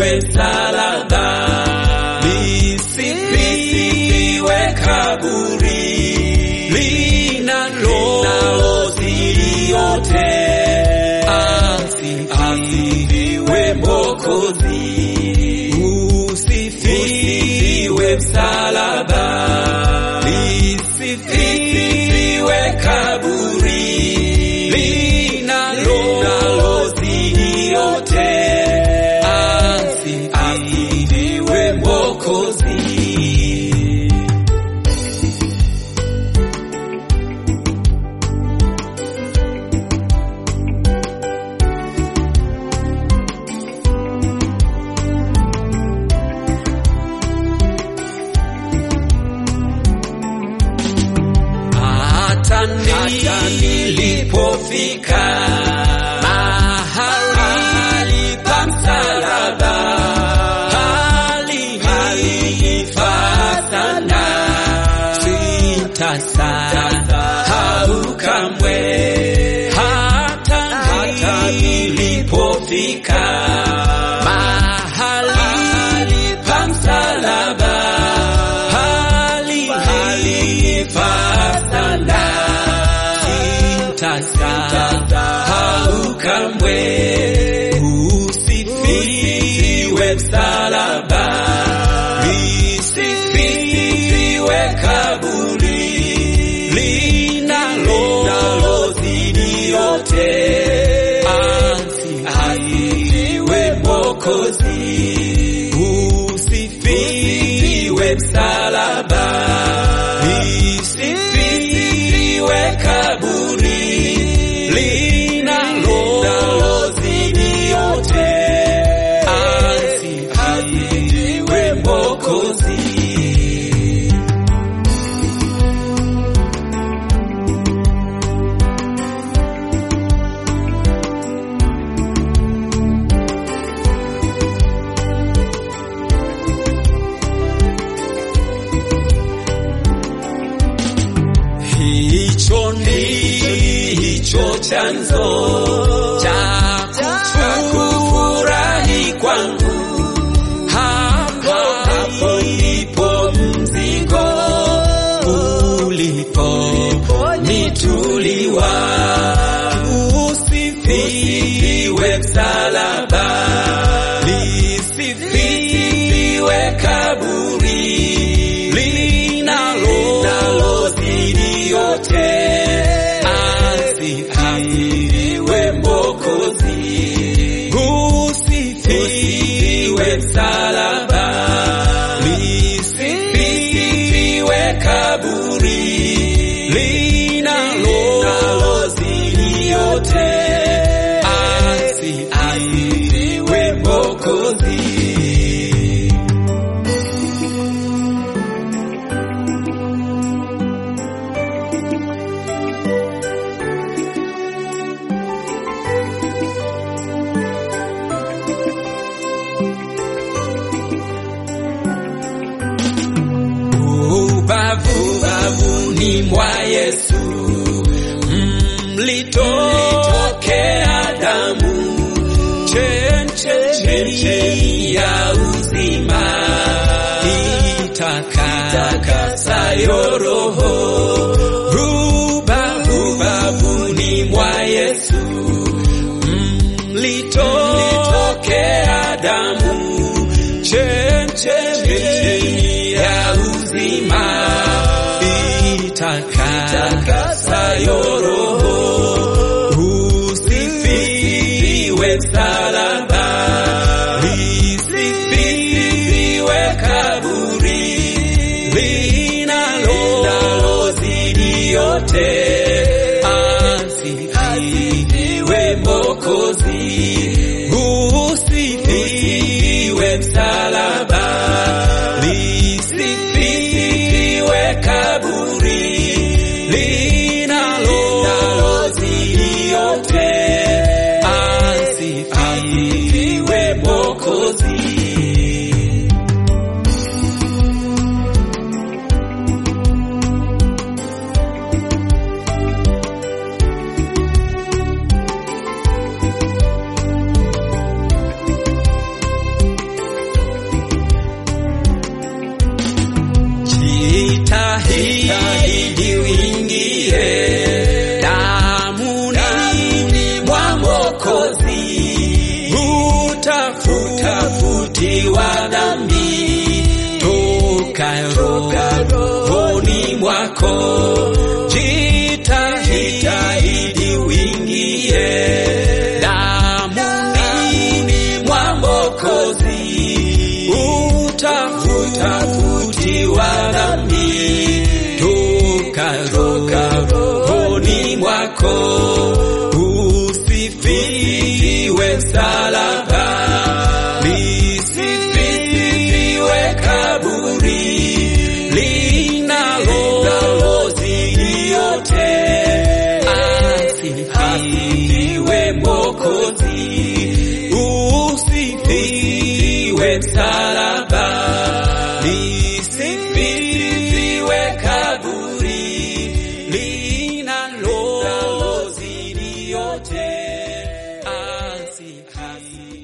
lisifiwe msalaba, lisifiwe kaburi linalozidi yote, asifiwe Mwokozi, usifiwe msalaba, lisifiwe kaburi linalozidi yote, asifiwe Mwokozi. hata nilipofika mahali pa msalaba, halinifaa sana, sitasahau kamwe. Hata nilipofika mahali pa msalaba, halinifaa sana, sitasahau kamwe. Usifiwe msalaba, lisifiwe kaburi linalozidi yote, asifiwe Mwokozi, usifiwe msalaba, lisifiwe kaburi linalozidi yote, asifiwe Mwokozi. Hicho ndicho chanzo cha kufurahi kwangu, hapo hapo ndipo mzigo ulipo nituliwa. Usifiwe msalaba, lisifiwe kaburi linalozidi yote, asifiwe Mwokozi, usifiwe msalaba, lisifiwe kaburi linalozidi yote, asifiwe Mwokozi. ubavuni mwa Yesu mlitokea damu chemchemi ya uzima itakasayo roho ubavuni mwa Yesu mlitokea damu chemchemi ya uzima itakasayo roho usifiwe msalaba lisifiwe kaburi linalozidi yote asifiwe Mwokozi usifiwe msalaba lisifiwe kaburi linalozidi yote asifiwe Mwokozi kutafutiwa dhambi toka rohoni mwako jitahidi wingie damuni mwa Mwokozi utafutiwa dhambi toka rohoni mwako usifiwe msalaba lisifiwe kaburi linalozidi yote asifiwe Mwokozi usifiwe msalaba lisifiwe kaburi linalozidi yote asifiwe